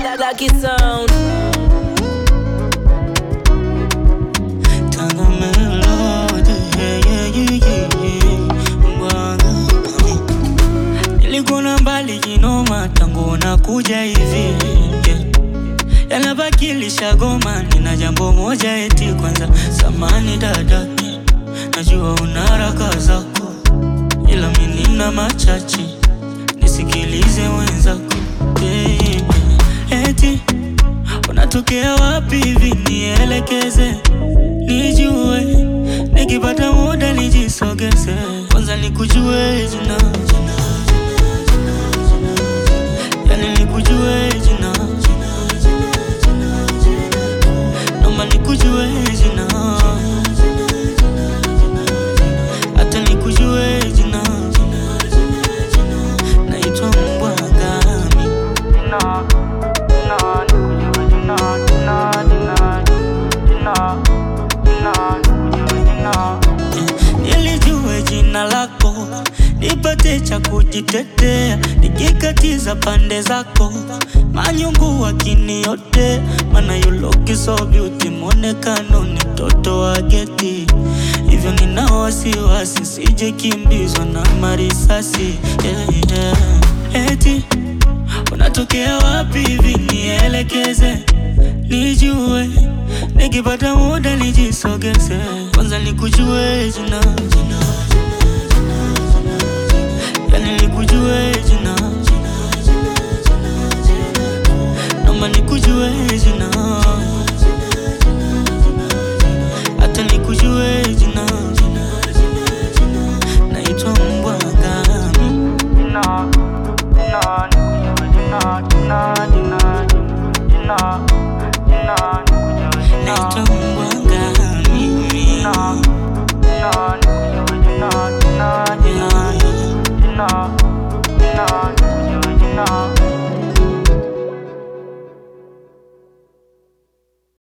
Lucky Sound. Tanga melody, yeah, yeah, yeah, yeah, yeah. Bwaga. Nilikuona mbali kinoma tangu unakuja hivi yeah. Yanabakilisha goma, nina jambo moja eti kwanza, samani dada, najua una haraka zako, ila mimi nina machache, nisikilize wenzako yeah. Eti unatokea wapi hivi, nielekeze nijue, nikipata muda nijisogeze, kwanza nikujue jina, yani nikujue jina, naomba nikujue jina, hata nikujue jina, naitwa mbwa gani? Nilijue jina lako, nipate cha kujitetea, nikikatiza pande zako, manyungu wakiniote, mana you look so beauty, mwonekano ni mtoto wa geti, hivyo nina wasiwasi, sije kimbizwa na marisasi yeah, yeah. Eti unatokea wapi hivi, nielekeze nijue, nikipata muda nijisogeze, kwanza nikujue jina, yani nikujue jina,